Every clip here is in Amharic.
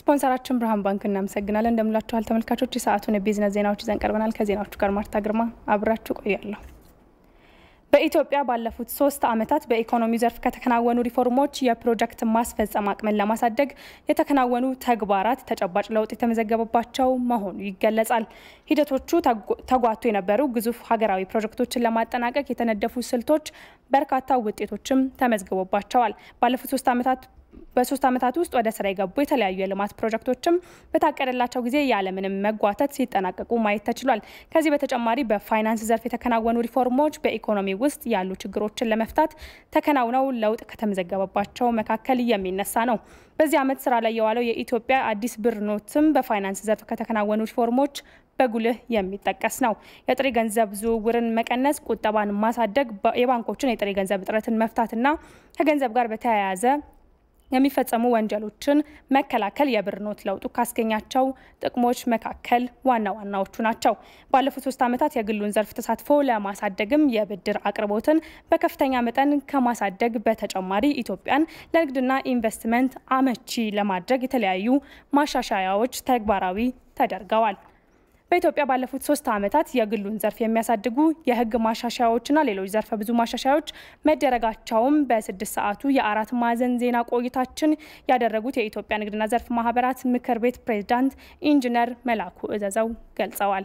ስፖንሰራችን ብርሃን ባንክ እናመሰግናለን። እንደምላችኋል ተመልካቾች፣ የሰዓቱን የቢዝነስ ዜናዎች ይዘን ቀርበናል። ከዜናዎቹ ጋር ማርታ ግርማ አብራችሁ ቆያለሁ። በኢትዮጵያ ባለፉት ሶስት ዓመታት በኢኮኖሚ ዘርፍ ከተከናወኑ ሪፎርሞች የፕሮጀክት ማስፈጸም አቅምን ለማሳደግ የተከናወኑ ተግባራት ተጨባጭ ለውጥ የተመዘገበባቸው መሆኑ ይገለጻል። ሂደቶቹ ተጓቶ የነበሩ ግዙፍ ሀገራዊ ፕሮጀክቶችን ለማጠናቀቅ የተነደፉ ስልቶች በርካታ ውጤቶችም ተመዝግቦባቸዋል። ባለፉት ሶስት ዓመታት በሶስት ዓመታት ውስጥ ወደ ስራ የገቡ የተለያዩ የልማት ፕሮጀክቶችም በታቀደላቸው ጊዜ ያለምንም መጓተት ሲጠናቀቁ ማየት ተችሏል። ከዚህ በተጨማሪ በፋይናንስ ዘርፍ የተከናወኑ ሪፎርሞች በኢኮኖሚ ውስጥ ያሉ ችግሮችን ለመፍታት ተከናውነው ለውጥ ከተመዘገበባቸው መካከል የሚነሳ ነው። በዚህ ዓመት ስራ ላይ የዋለው የኢትዮጵያ አዲስ ብር ኖትም በፋይናንስ ዘርፍ ከተከናወኑ ሪፎርሞች በጉልህ የሚጠቀስ ነው። የጥሬ ገንዘብ ዝውውርን መቀነስ፣ ቁጠባን ማሳደግ፣ የባንኮችን የጥሬ ገንዘብ እጥረትን መፍታትና ከገንዘብ ጋር በተያያዘ የሚፈጸሙ ወንጀሎችን መከላከል የብር ኖት ለውጡ ካስገኛቸው ጥቅሞች መካከል ዋና ዋናዎቹ ናቸው። ባለፉት ሶስት ዓመታት የግሉን ዘርፍ ተሳትፎ ለማሳደግም የብድር አቅርቦትን በከፍተኛ መጠን ከማሳደግ በተጨማሪ ኢትዮጵያን ለንግድና ኢንቨስትመንት አመቺ ለማድረግ የተለያዩ ማሻሻያዎች ተግባራዊ ተደርገዋል። በኢትዮጵያ ባለፉት ሶስት ዓመታት የግሉን ዘርፍ የሚያሳድጉ የሕግ ማሻሻያዎችና ሌሎች ዘርፈ ብዙ ማሻሻያዎች መደረጋቸውም በስድስት ሰዓቱ የአራት ማዕዘን ዜና ቆይታችን ያደረጉት የኢትዮጵያ ንግድና ዘርፍ ማህበራት ምክር ቤት ፕሬዝዳንት ኢንጂነር መላኩ እዘዘው ገልጸዋል።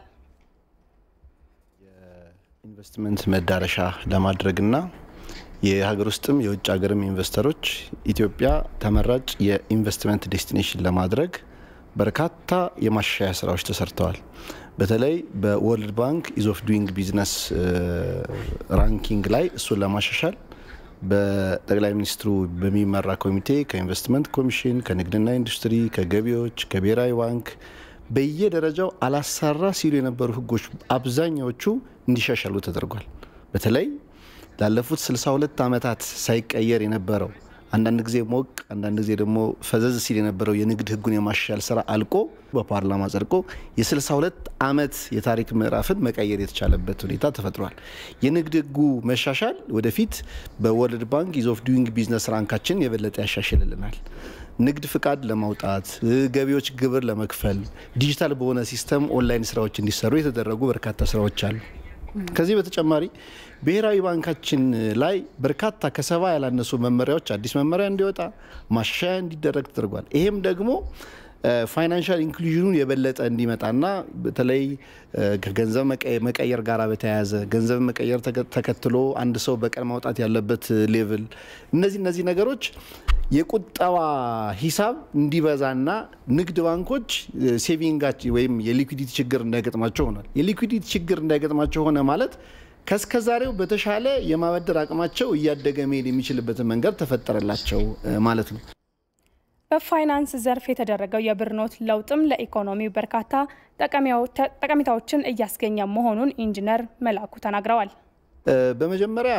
የኢንቨስትመንት መዳረሻ ለማድረግና የሀገር ውስጥም የውጭ ሀገርም ኢንቨስተሮች ኢትዮጵያ ተመራጭ የኢንቨስትመንት ዴስቲኔሽን ለማድረግ በርካታ የማሻሻያ ስራዎች ተሰርተዋል። በተለይ በወርልድ ባንክ ኢዝ ኦፍ ዱይንግ ቢዝነስ ራንኪንግ ላይ እሱን ለማሻሻል በጠቅላይ ሚኒስትሩ በሚመራ ኮሚቴ ከኢንቨስትመንት ኮሚሽን፣ ከንግድና ኢንዱስትሪ፣ ከገቢዎች፣ ከብሔራዊ ባንክ በየደረጃው አላሰራ ሲሉ የነበሩ ህጎች አብዛኛዎቹ እንዲሻሻሉ ተደርጓል። በተለይ ላለፉት 62 ዓመታት ሳይቀየር የነበረው አንዳንድ ጊዜ ሞቅ አንዳንድ ጊዜ ደግሞ ፈዘዝ ሲል የነበረው የንግድ ህጉን የማሻሻል ስራ አልቆ በፓርላማ ጸድቆ የ62 ዓመት የታሪክ ምዕራፍን መቀየር የተቻለበት ሁኔታ ተፈጥሯል። የንግድ ህጉ መሻሻል ወደፊት በወርልድ ባንክ ኢዝ ኦፍ ዱይንግ ቢዝነስ ራንካችን የበለጠ ያሻሽልልናል። ንግድ ፍቃድ ለማውጣት፣ ገቢዎች ግብር ለመክፈል ዲጂታል በሆነ ሲስተም ኦንላይን ስራዎች እንዲሰሩ የተደረጉ በርካታ ስራዎች አሉ። ከዚህ በተጨማሪ ብሔራዊ ባንካችን ላይ በርካታ ከሰባ ያላነሱ መመሪያዎች አዲስ መመሪያ እንዲወጣ ማሻሻያ እንዲደረግ ተደርጓል። ይሄም ደግሞ ፋይናንሻል ኢንክሉዥኑን የበለጠ እንዲመጣና በተለይ ከገንዘብ መቀየር ጋር በተያያዘ ገንዘብ መቀየር ተከትሎ አንድ ሰው በቀን ማውጣት ያለበት ሌቭል እነዚህ እነዚህ ነገሮች የቁጠባ ሂሳብ እንዲበዛና ንግድ ባንኮች ሴቪንጋቸው ወይም የሊኩዲቲ ችግር እንዳይገጥማቸው ሆኗል። የሊኩዲቲ ችግር እንዳይገጥማቸው ሆነ ማለት ከስከዛሬው በተሻለ የማበደር አቅማቸው እያደገ መሄድ የሚችልበትን መንገድ ተፈጠረላቸው ማለት ነው። በፋይናንስ ዘርፍ የተደረገው የብር ኖት ለውጥም ለኢኮኖሚው በርካታ ጠቀሜታዎችን እያስገኘ መሆኑን ኢንጂነር መላኩ ተናግረዋል። በመጀመሪያ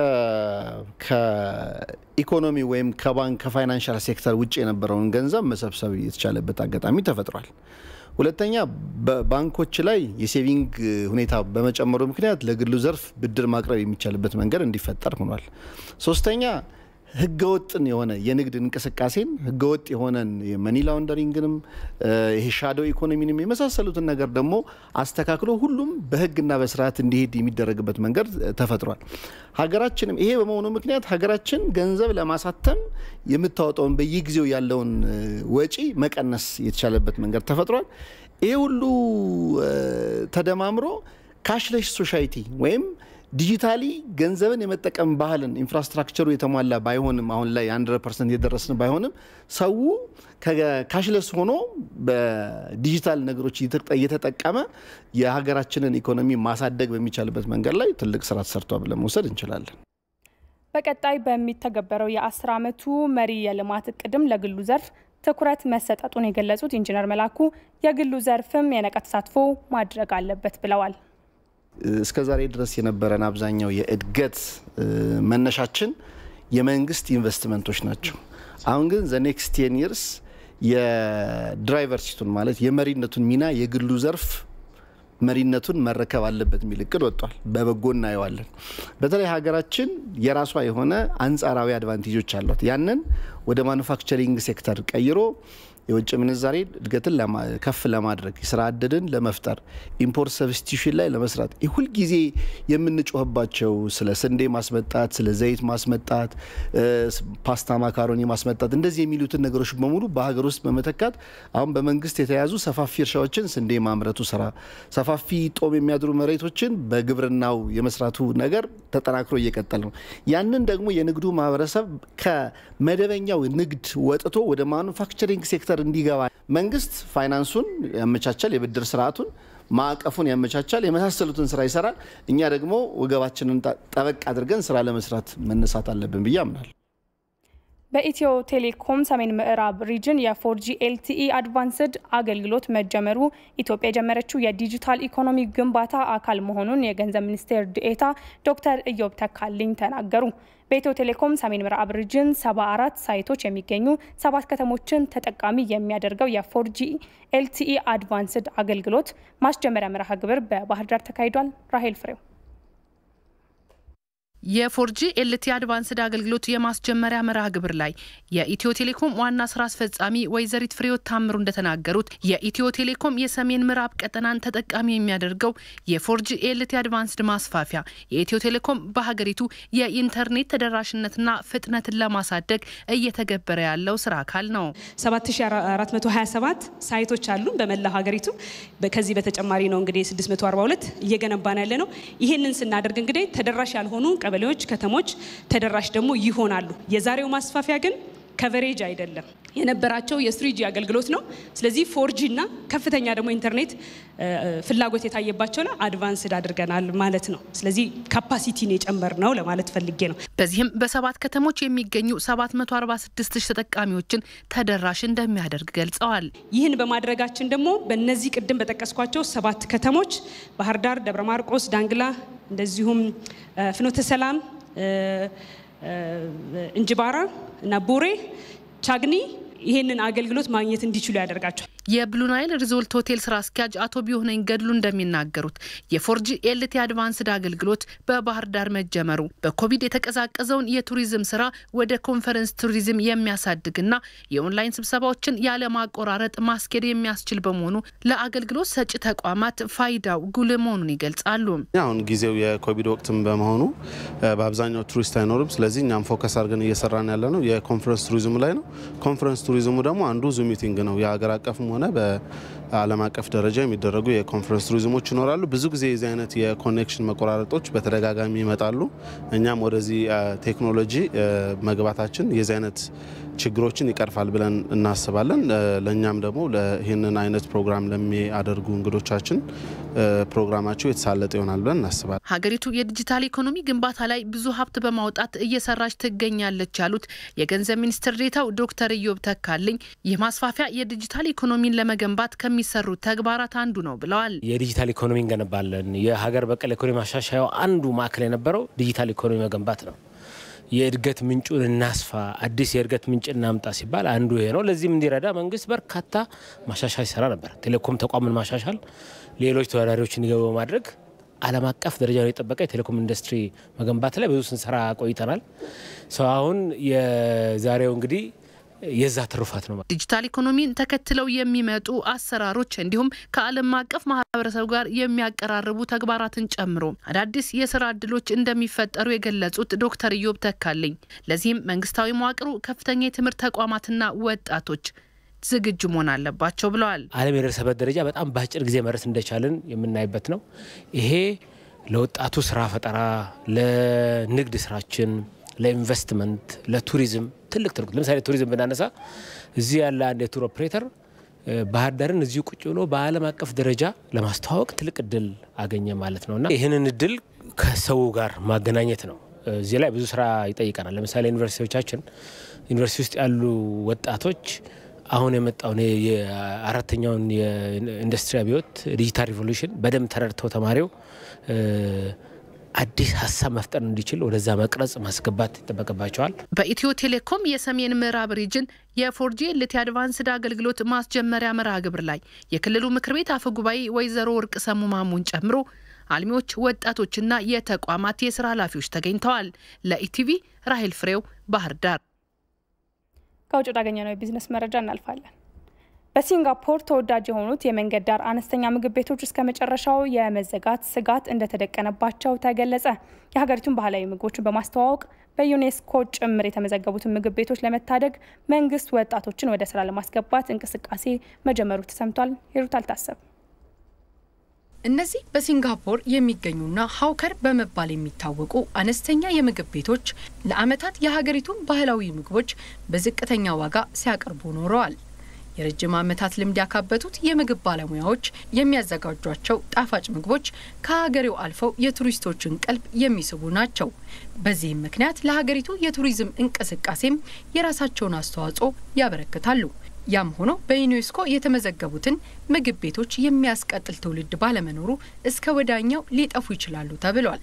ከኢኮኖሚ ወይም ከባንክ ከፋይናንሻል ሴክተር ውጭ የነበረውን ገንዘብ መሰብሰብ የተቻለበት አጋጣሚ ተፈጥሯል። ሁለተኛ በባንኮች ላይ የሴቪንግ ሁኔታ በመጨመሩ ምክንያት ለግሉ ዘርፍ ብድር ማቅረብ የሚቻልበት መንገድ እንዲፈጠር ሆኗል። ሶስተኛ ህገወጥን የሆነ የንግድ እንቅስቃሴን ህገወጥ የሆነን የመኒ ላውንደሪንግንም ይሄ ሻዶ ኢኮኖሚንም የመሳሰሉትን ነገር ደግሞ አስተካክሎ ሁሉም በህግና በስርዓት እንዲሄድ የሚደረግበት መንገድ ተፈጥሯል። ሀገራችንም ይሄ በመሆኑ ምክንያት ሀገራችን ገንዘብ ለማሳተም የምታወጣውን በየጊዜው ያለውን ወጪ መቀነስ የተቻለበት መንገድ ተፈጥሯል። ይሄ ሁሉ ተደማምሮ ካሽለሽ ሶሳይቲ ወይም ዲጂታሊ ገንዘብን የመጠቀም ባህልን ኢንፍራስትራክቸሩ የተሟላ ባይሆንም አሁን ላይ 100 ፐርሰንት የደረስን ባይሆንም ሰው ካሽለስ ሆኖ በዲጂታል ነገሮች እየተጠቀመ የሀገራችንን ኢኮኖሚ ማሳደግ በሚቻልበት መንገድ ላይ ትልቅ ስራ ተሰርቷል ብለን መውሰድ እንችላለን። በቀጣይ በሚተገበረው የአስር ዓመቱ መሪ የልማት እቅድም ለግሉ ዘርፍ ትኩረት መሰጠቱን የገለጹት ኢንጂነር መላኩ የግሉ ዘርፍም የነቃ ተሳትፎ ማድረግ አለበት ብለዋል። እስከ ዛሬ ድረስ የነበረን አብዛኛው የእድገት መነሻችን የመንግስት ኢንቨስትመንቶች ናቸው። አሁን ግን ዘ ኔክስት ቴን ይርስ የድራይቨር ሲቱን ማለት የመሪነቱን ሚና የግሉ ዘርፍ መሪነቱን መረከብ አለበት የሚል እቅድ ወጥቷል። በበጎ እናየዋለን። በተለይ ሀገራችን የራሷ የሆነ አንጻራዊ አድቫንቴጆች አሏት። ያንን ወደ ማኑፋክቸሪንግ ሴክተር ቀይሮ የውጭ ምንዛሬ እድገትን ከፍ ለማድረግ የስራ እድልን ለመፍጠር ኢምፖርት ሰብስቲሽን ላይ ለመስራት ሁልጊዜ የምንጮህባቸው ስለ ስንዴ ማስመጣት፣ ስለ ዘይት ማስመጣት፣ ፓስታ ማካሮኒ ማስመጣት እንደዚህ የሚሉትን ነገሮች በሙሉ በሀገር ውስጥ በመተካት አሁን በመንግስት የተያዙ ሰፋፊ እርሻዎችን ስንዴ ማምረቱ ስራ፣ ሰፋፊ ጦም የሚያድሩ መሬቶችን በግብርናው የመስራቱ ነገር ተጠናክሮ እየቀጠለ ነው። ያንን ደግሞ የንግዱ ማህበረሰብ ከመደበኛው ንግድ ወጥቶ ወደ ማኑፋክቸሪንግ ሴክተር እንዲገባ መንግስት ፋይናንሱን ያመቻቻል፣ የብድር ስርዓቱን ማዕቀፉን ያመቻቻል፣ የመሳሰሉትን ስራ ይሰራል። እኛ ደግሞ ወገባችንን ጠበቅ አድርገን ስራ ለመስራት መነሳት አለብን ብዬ አምናለሁ። በኢትዮ ቴሌኮም ሰሜን ምዕራብ ሪጅን የፎርጂ ኤልቲኢ አድቫንስድ አገልግሎት መጀመሩ ኢትዮጵያ የጀመረችው የዲጂታል ኢኮኖሚ ግንባታ አካል መሆኑን የገንዘብ ሚኒስቴር ዴኤታ ዶክተር ኢዮብ ተካልኝ ተናገሩ። በኢትዮ ቴሌኮም ሰሜን ምዕራብ ሪጅን 74 ሳይቶች የሚገኙ ሰባት ከተሞችን ተጠቃሚ የሚያደርገው የፎርጂ ኤልቲኢ አድቫንስድ አገልግሎት ማስጀመሪያ መርሃ ግብር በባህር ዳር ተካሂዷል። ራሄል ፍሬው የፎርጂ ኤልቲ አድቫንስድ አገልግሎት የማስጀመሪያ መርሃ ግብር ላይ የኢትዮ ቴሌኮም ዋና ስራ አስፈጻሚ ወይዘሪት ፍሬዎት ታምሩ እንደተናገሩት የኢትዮ ቴሌኮም የሰሜን ምዕራብ ቀጠናን ተጠቃሚ የሚያደርገው የፎርጂ ኤልቲ አድቫንስድ ማስፋፊያ የኢትዮ ቴሌኮም በሀገሪቱ የኢንተርኔት ተደራሽነትና ፍጥነትን ለማሳደግ እየተገበረ ያለው ስራ አካል ነው። 7427 ሳይቶች አሉ በመላ ሀገሪቱ። ከዚህ በተጨማሪ ነው እንግዲህ 642 እየገነባን ያለ ነው። ይህንን ስናደርግ እንግዲህ ተደራሽ ያልሆኑ ቀበሌዎች፣ ከተሞች ተደራሽ ደግሞ ይሆናሉ። የዛሬው ማስፋፊያ ግን ከቨሬጅ አይደለም የነበራቸው የስሪጂ አገልግሎት ነው። ስለዚህ ፎርጂ እና ከፍተኛ ደግሞ ኢንተርኔት ፍላጎት የታየባቸው ላይ አድቫንስድ አድርገናል ማለት ነው። ስለዚህ ካፓሲቲን የጨመር ነው ለማለት ፈልጌ ነው። በዚህም በሰባት ከተሞች የሚገኙ 746 ሺህ ተጠቃሚዎችን ተደራሽ እንደሚያደርግ ገልጸዋል። ይህን በማድረጋችን ደግሞ በእነዚህ ቅድም በጠቀስኳቸው ሰባት ከተሞች ባህር ዳር፣ ደብረ ማርቆስ፣ ዳንግላ እንደዚሁም ፍኖተ ሰላም፣ እንጅባራ እና ቡሬ ቻግኒ ይህንን አገልግሎት ማግኘት እንዲችሉ ያደርጋቸዋል። የብሉ ናይል ሪዞርት ሆቴል ስራ አስኪያጅ አቶ ቢሆነኝ ገድሉ እንደሚናገሩት የፎርጂ ኤልቲ አድቫንስድ አገልግሎት በባህር ዳር መጀመሩ በኮቪድ የተቀዛቀዘውን የቱሪዝም ስራ ወደ ኮንፈረንስ ቱሪዝም የሚያሳድግና የኦንላይን ስብሰባዎችን ያለማቆራረጥ ማስኬድ የሚያስችል በመሆኑ ለአገልግሎት ሰጪ ተቋማት ፋይዳው ጉልህ መሆኑን ይገልጻሉ። አሁን ጊዜው የኮቪድ ወቅትም በመሆኑ በአብዛኛው ቱሪስት አይኖርም። ስለዚህ እኛም ፎከስ አድርገን እየሰራን ያለ ነው የኮንፈረንስ ቱሪዝሙ ላይ ነው። ኮንፈረንስ ቱሪዝሙ ደግሞ አንዱ ዙም ሚቲንግ ነው የሀገር አቀፍም ሆነ በዓለም አቀፍ ደረጃ የሚደረጉ የኮንፈረንስ ቱሪዝሞች ይኖራሉ። ብዙ ጊዜ የዚህ አይነት የኮኔክሽን መቆራረጦች በተደጋጋሚ ይመጣሉ። እኛም ወደዚህ ቴክኖሎጂ መግባታችን የዚህ አይነት ችግሮችን ይቀርፋል ብለን እናስባለን። ለእኛም ደግሞ ይህንን አይነት ፕሮግራም ለሚያደርጉ እንግዶቻችን ፕሮግራማቸው የተሳለጠ ይሆናል ብለን እናስባለን። ሀገሪቱ የዲጂታል ኢኮኖሚ ግንባታ ላይ ብዙ ሀብት በማውጣት እየሰራች ትገኛለች ያሉት የገንዘብ ሚኒስትር ዴኤታው ዶክተር ኢዮብ ተካልኝ ይህ ማስፋፊያ የዲጂታል ኢኮኖሚን ለመገንባት ከሚሰሩ ተግባራት አንዱ ነው ብለዋል። የዲጂታል ኢኮኖሚ እንገነባለን። የሀገር በቀል ኢኮኖሚ ማሻሻያው አንዱ ማዕከል የነበረው ዲጂታል ኢኮኖሚ መገንባት ነው። የእድገት ምንጩን እናስፋ፣ አዲስ የእድገት ምንጭ እናምጣ ሲባል አንዱ ይሄ ነው። ለዚህም እንዲረዳ መንግስት በርካታ ማሻሻል ይሰራ ነበር። ቴሌኮም ተቋምን ማሻሻል፣ ሌሎች ተወዳዳሪዎች እንዲገቡ በማድረግ ዓለም አቀፍ ደረጃውን የጠበቀ የቴሌኮም ኢንዱስትሪ መገንባት ላይ ብዙ ስንሰራ ቆይተናል። ሰው አሁን የዛሬው እንግዲህ የዛ ትሩፋት ነው። ዲጂታል ኢኮኖሚን ተከትለው የሚመጡ አሰራሮች እንዲሁም ከዓለም አቀፍ ማህበረሰብ ጋር የሚያቀራርቡ ተግባራትን ጨምሮ አዳዲስ የስራ እድሎች እንደሚፈጠሩ የገለጹት ዶክተር ኢዮብ ተካልኝ ለዚህም መንግስታዊ መዋቅሩ ከፍተኛ የትምህርት ተቋማትና ወጣቶች ዝግጁ መሆን አለባቸው ብለዋል። ዓለም የደረሰበት ደረጃ በጣም በአጭር ጊዜ መድረስ እንደቻልን የምናይበት ነው። ይሄ ለወጣቱ ስራ ፈጠራ፣ ለንግድ ስራችን ለኢንቨስትመንት ለቱሪዝም ትልቅ ትርጉም ለምሳሌ ቱሪዝም ብናነሳ እዚህ ያለ አንድ የቱር ኦፕሬተር ባህር ዳርን እዚሁ ቁጭ ብሎ በዓለም አቀፍ ደረጃ ለማስተዋወቅ ትልቅ እድል አገኘ ማለት ነው እና ይህንን እድል ከሰው ጋር ማገናኘት ነው። እዚህ ላይ ብዙ ስራ ይጠይቀናል። ለምሳሌ ዩኒቨርሲቲዎቻችን ዩኒቨርሲቲ ውስጥ ያሉ ወጣቶች አሁን የመጣውን የአራተኛውን የኢንዱስትሪ አብዮት ዲጂታል ሪቮሉሽን በደንብ ተረድተው ተማሪው አዲስ ሀሳብ መፍጠር እንዲችል ወደዛ መቅረጽ ማስገባት ይጠበቅባቸዋል። በኢትዮ ቴሌኮም የሰሜን ምዕራብ ሪጅን የፎርጂ ኤልቲ አድቫንስድ አገልግሎት ማስጀመሪያ መርሃ ግብር ላይ የክልሉ ምክር ቤት አፈ ጉባኤ ወይዘሮ ወርቅ ሰሙ ማሙን ጨምሮ አልሚዎች፣ ወጣቶችና የተቋማት የስራ ኃላፊዎች ተገኝተዋል። ለኢቲቪ ራሄል ፍሬው ባህር ዳር። ከውጭ ወዳገኘነው የቢዝነስ መረጃ እናልፋለን። በሲንጋፖር ተወዳጅ የሆኑት የመንገድ ዳር አነስተኛ ምግብ ቤቶች እስከ መጨረሻው የመዘጋት ስጋት እንደተደቀነባቸው ተገለጸ። የሀገሪቱን ባህላዊ ምግቦችን በማስተዋወቅ በዩኔስኮ ጭምር የተመዘገቡትን ምግብ ቤቶች ለመታደግ መንግስት ወጣቶችን ወደ ስራ ለማስገባት እንቅስቃሴ መጀመሩ ተሰምቷል። ሂሩት አልታሰብ እነዚህ በሲንጋፖር የሚገኙና ሀውከር በመባል የሚታወቁ አነስተኛ የምግብ ቤቶች ለዓመታት የሀገሪቱን ባህላዊ ምግቦች በዝቅተኛ ዋጋ ሲያቀርቡ ኖረዋል። የረጅም ዓመታት ልምድ ያካበቱት የምግብ ባለሙያዎች የሚያዘጋጇቸው ጣፋጭ ምግቦች ከሀገሬው አልፈው የቱሪስቶችን ቀልብ የሚስቡ ናቸው። በዚህም ምክንያት ለሀገሪቱ የቱሪዝም እንቅስቃሴም የራሳቸውን አስተዋጽኦ ያበረክታሉ። ያም ሆኖ በዩኔስኮ የተመዘገቡትን ምግብ ቤቶች የሚያስቀጥል ትውልድ ባለመኖሩ እስከ ወዳኛው ሊጠፉ ይችላሉ ተብሏል።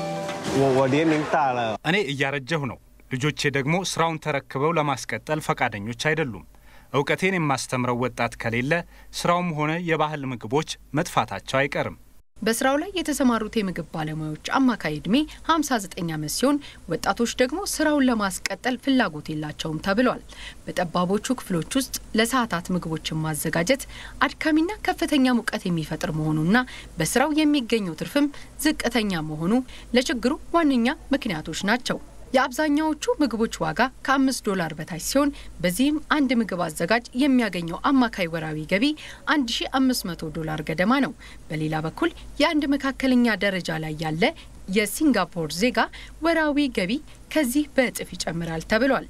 እኔ እያረጀሁ ነው። ልጆቼ ደግሞ ስራውን ተረክበው ለማስቀጠል ፈቃደኞች አይደሉም። እውቀቴን የማስተምረው ወጣት ከሌለ ስራውም ሆነ የባህል ምግቦች መጥፋታቸው አይቀርም። በስራው ላይ የተሰማሩት የምግብ ባለሙያዎች አማካይ ዕድሜ 59 ዓመት ሲሆን ወጣቶች ደግሞ ስራውን ለማስቀጠል ፍላጎት የላቸውም ተብሏል። በጠባቦቹ ክፍሎች ውስጥ ለሰዓታት ምግቦችን ማዘጋጀት አድካሚና ከፍተኛ ሙቀት የሚፈጥር መሆኑና በስራው የሚገኘው ትርፍም ዝቅተኛ መሆኑ ለችግሩ ዋነኛ ምክንያቶች ናቸው። የአብዛኛዎቹ ምግቦች ዋጋ ከአምስት ዶላር በታች ሲሆን በዚህም አንድ ምግብ አዘጋጅ የሚያገኘው አማካይ ወራዊ ገቢ 1500 ዶላር ገደማ ነው። በሌላ በኩል የአንድ መካከለኛ ደረጃ ላይ ያለ የሲንጋፖር ዜጋ ወራዊ ገቢ ከዚህ በእጥፍ ይጨምራል ተብሏል።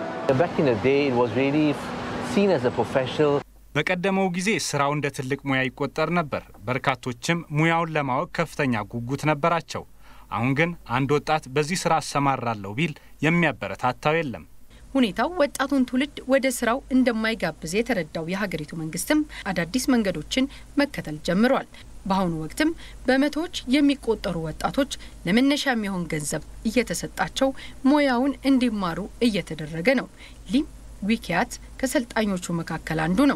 በቀደመው ጊዜ ስራው እንደ ትልቅ ሙያ ይቆጠር ነበር። በርካቶችም ሙያውን ለማወቅ ከፍተኛ ጉጉት ነበራቸው። አሁን ግን አንድ ወጣት በዚህ ስራ አሰማራለሁ ቢል የሚያበረታታው የለም። ሁኔታው ወጣቱን ትውልድ ወደ ስራው እንደማይጋብዝ የተረዳው የሀገሪቱ መንግስትም አዳዲስ መንገዶችን መከተል ጀምሯል። በአሁኑ ወቅትም በመቶዎች የሚቆጠሩ ወጣቶች ለመነሻ የሚሆን ገንዘብ እየተሰጣቸው ሙያውን እንዲማሩ እየተደረገ ነው። ሊም ዊኪያት ከሰልጣኞቹ መካከል አንዱ ነው።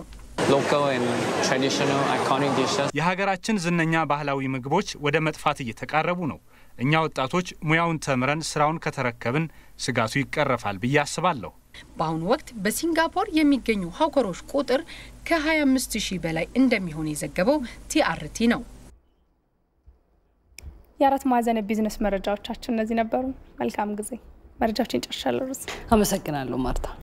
የሀገራችን ዝነኛ ባህላዊ ምግቦች ወደ መጥፋት እየተቃረቡ ነው። እኛ ወጣቶች ሙያውን ተምረን ስራውን ከተረከብን ስጋቱ ይቀረፋል ብዬ አስባለሁ። በአሁኑ ወቅት በሲንጋፖር የሚገኙ ሀውከሮች ቁጥር ከ25 ሺህ በላይ እንደሚሆን የዘገበው ቲአርቲ ነው። የአራት ማዕዘን ቢዝነስ መረጃዎቻችን እነዚህ ነበሩ። መልካም ጊዜ። መረጃዎችን ጨርሻለሁ። አመሰግናለሁ ማርታ።